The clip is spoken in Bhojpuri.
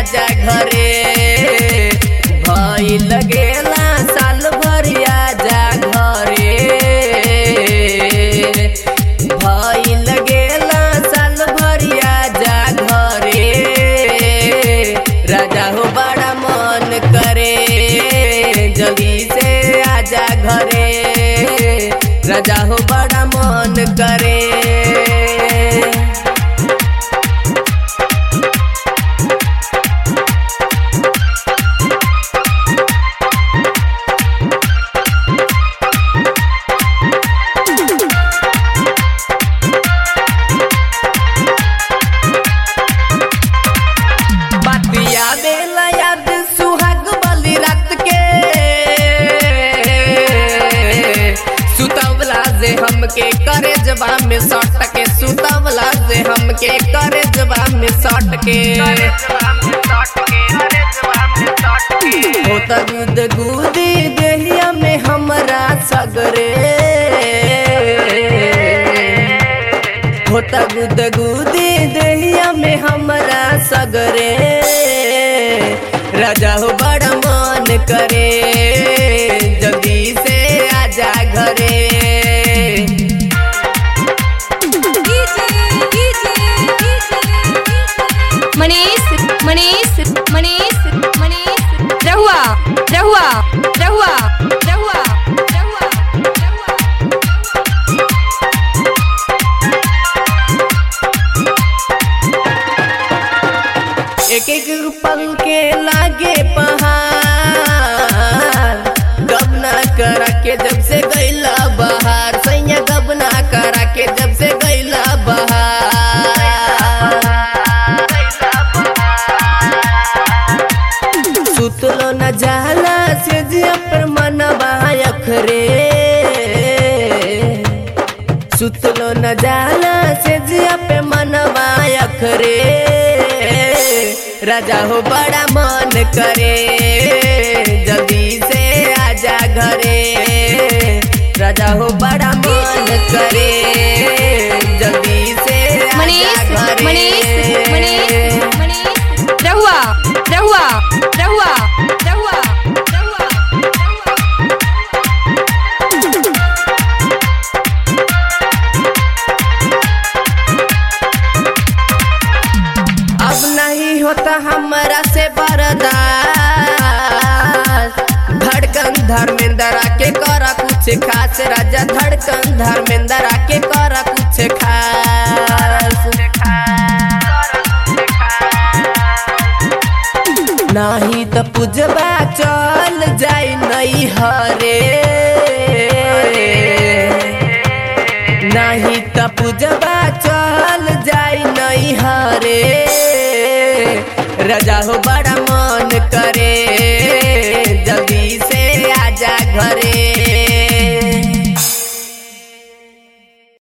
आजा घरे भई लगेला साल भर आजा घरे भई लगेला साल भर आजा घरे राजा हो बड़ा मन करे जल्दी से आजा घरे राजा हो बड़ा मन करे बातिया बेला याद सुहाग वाली रात के सुतवला से हमके करे जबा में सट के सुतवला से हमके करे जबा में सट के होता गुद गुदी देहिया में हमरा सगरे होता गुद गुदी देहिया में हमरा सगरे राजा हो बड़ा मन करे जल्दी से आजा घरे मनीष मनीष मनीष मनीष रहुआ रहुआ रहुआ रहुआ रहुआ एक एक पल के लागे पहाड़ गबना करा के जब से गैला बहार सैया गबना करा के जब से गैला बहार सुतलो न जाला से जिया पर मनवा अखरे सुतलो न जाला से जिया पे मनवा अखरे राजा हो बड़ा मन करे जल्दी से आजा घरे राजा हो बड़ा मन करे जल्दी से मनीष आजा घरे मनीष मनीष मनीष रहुआ रहुआ रहुआ रहुआ रहुआ अब नहीं होता हमारा से बर्दाश्त धड़कन धर्मेंद्र आके करा कुछ खास राजा धड़कन धर्मेंद्र आके करा कुछ खास नहीं तो पूजबा चल जाई नहीं हरे नहीं तो पूजबा चल जाई नहीं हरे राजा हो बड़ा